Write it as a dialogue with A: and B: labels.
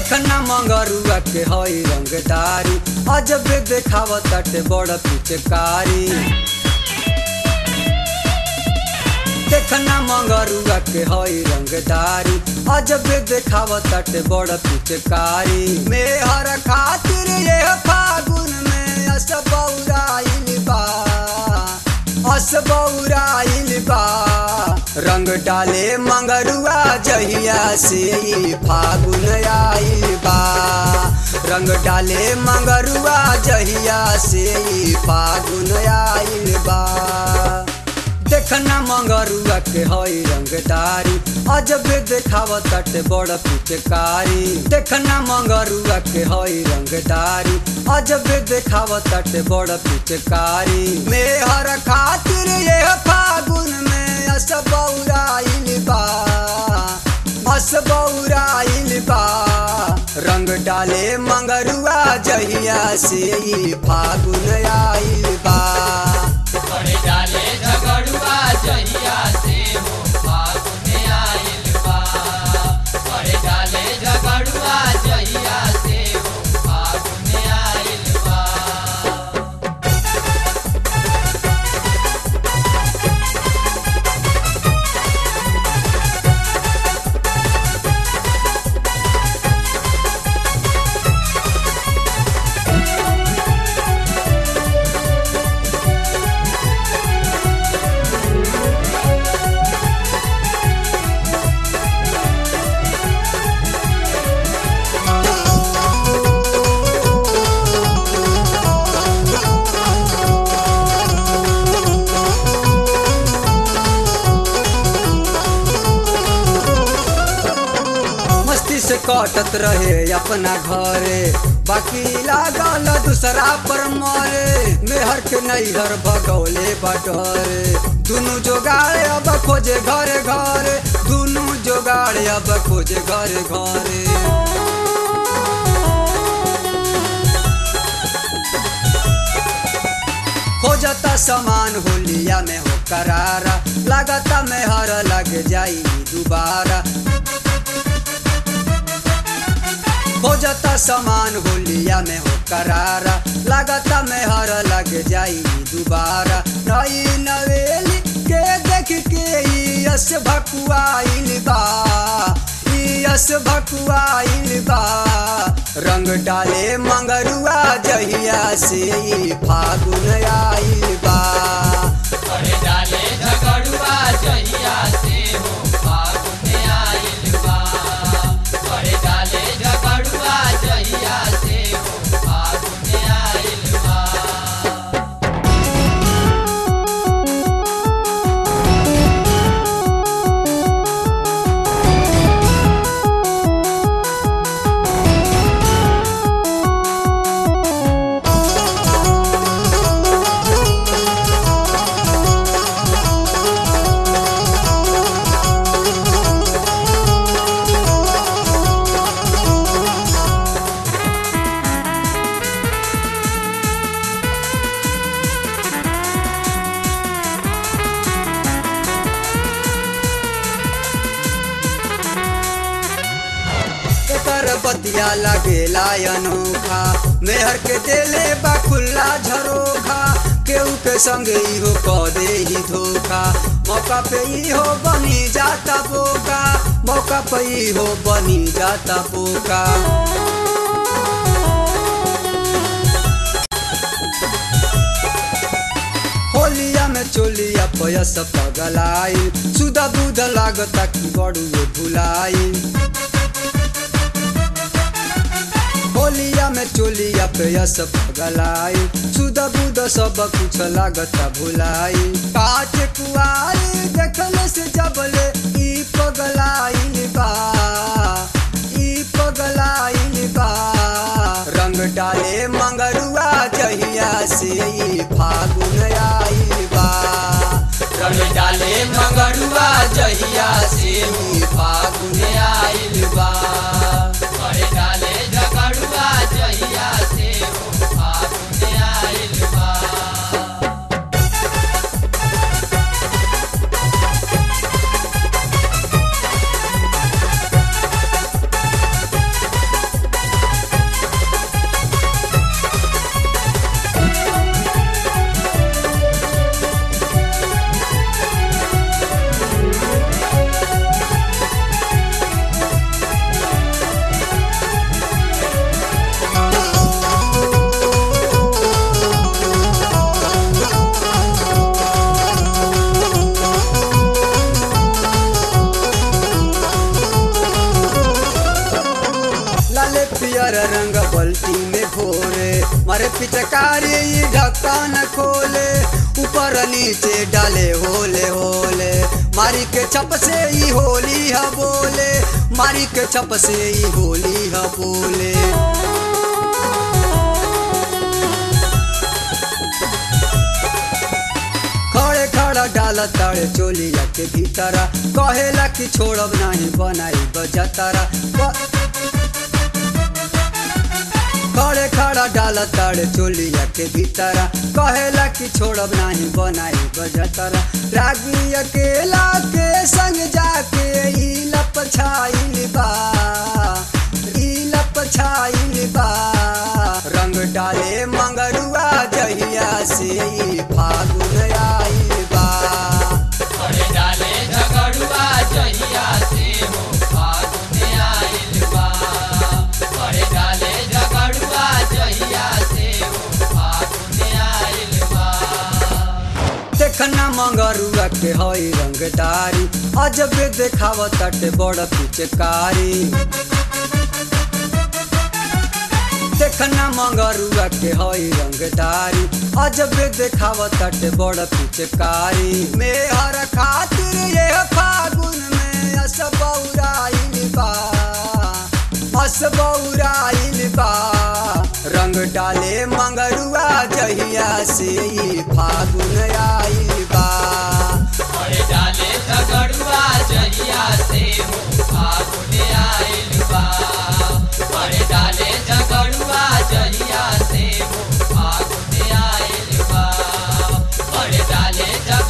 A: देखना मंगरुआ के हई रंगदारी अजबे देखावत ताटे बड़ पिचकारी देखना मंगरुआ के हई रंगदारी अजबे देखावत ताटे बड़ पिचकारी मेहर खातिर ये फागुन में असबौराइल बा असबौराइल बा रंग डाले मंगरुआ जहिया से ई फागुन आइल बा रंग डाले मंगरुआ जहिया से ई फागुन आइल बा देखना मंगरुआ के हई रंगदारी अजबे देखावत ताटे बड़ पिचकारी देखना मंगरुआ के हई रंगदारी अजबे देखावत ताटे बड़ पिचकारी मेहर खातिर ये फागुन में असबौराइल बा असबौराइल बा रंग डाले मंगरुआ जहिया से ई फागुन आइल बा
B: बड़े डाले झगड़ुआ जहिया से हो फागुन आइल बा बड़े डाले झगड़ुआ जहिया से हो फागुन आइल बा
A: मस्ती से कटत रहे अपना घरे बाकी लागल दूसरा पर मरे मेहर के नैहर भगौले बटरे दुनु जोगाड़े अब खोजे घरे घरे दुनु जोगाड़े अब खोजे घरे घरे खोजता सामान होलिया में हो करारा लागता में हर लग जाई दोबारा खोजता सामान होलिया में हो करारा लागता में हर लग जाई दोबारा नई नवेली के देख के ई यस भकुआइल बा ई यस भकुआइल बा रंग डाले मंगरुआ जहिया से ई फागुन आइल बा
B: बड़े डाले झगड़ुआ जहिया से हो फागुन आइल बा बड़े डाले झगड़ुआ जहिया से हो फागुन आइल बा
A: एकर बतिया लगेला अनोखा मेहर के देले बा खुल्ला झरोखा केहू के संग इहो क दे ही धोखा मौका पे इहो बनी जाता बोका मौका पे इहो बनी जाता बोका होलिया में चोलिया पयस पगलाई सुधा बुध लागता कि बड़ुए भुलाई होलिया में चोलिया पेयस पगलाई सुध बुध सब कुछ लागता भुलाई काट कुआरी देखले से जबले ई पगलाई बा ई पगलाई बा रंग डाले मंगरुआ जहिया से ई फागुन आइल बा
B: रंग डाले मंगरुआ जहिया से हो फागुन आइल बा बड़े डाले झगड़ुआ जहिया से हो फागुन आइल बा
A: मारे पिचकारी ई ढक्कन खोले ऊपर नीचे डाले होले होले मारी के छप से ई होली ह बोले मारी के छप से ई होली ह बोले खड़े खड़ा डाल ताड़े चोलिया के भीतर कहेला कि छोड़ब नहीं बनाई बजतरा खड़े खड़ा डाल ताड़े चोलिया के भीतर कहेला कि छोड़ब नहीं बनाई बजतरा रागी अकेला के संग जाके ई लप छाइल बा ई लप छाइल बा रंग डाले मंगरुआ जहिया से ई फागुन आइल बा
B: अरे डाले झगड़ुआ जहिया से हो फागुन आइल बा अरे डाले झगड़ुआ जहिया से हो फागुन आइल बा
A: देखना मंगरुआ के हई रंगदारी अजबे देखावत ताटे बड़ पिचकारी देखना मंगरुआ के हई रंगदारी अजबे देखावत ताटे बड़ पिचकारी मेहर खातिर ये फागुन में असबौराइल बा असबौराइल बा रंग डाले मंगरुआ जहिया से ई फागुन आइल बा
B: अरे डाले झगड़ुआ जहिया से हो फागुन आइल बा अरे डाले झगड़ुआ जहिया से हो फागुन आइल बा अरे डाले झगड़ुआ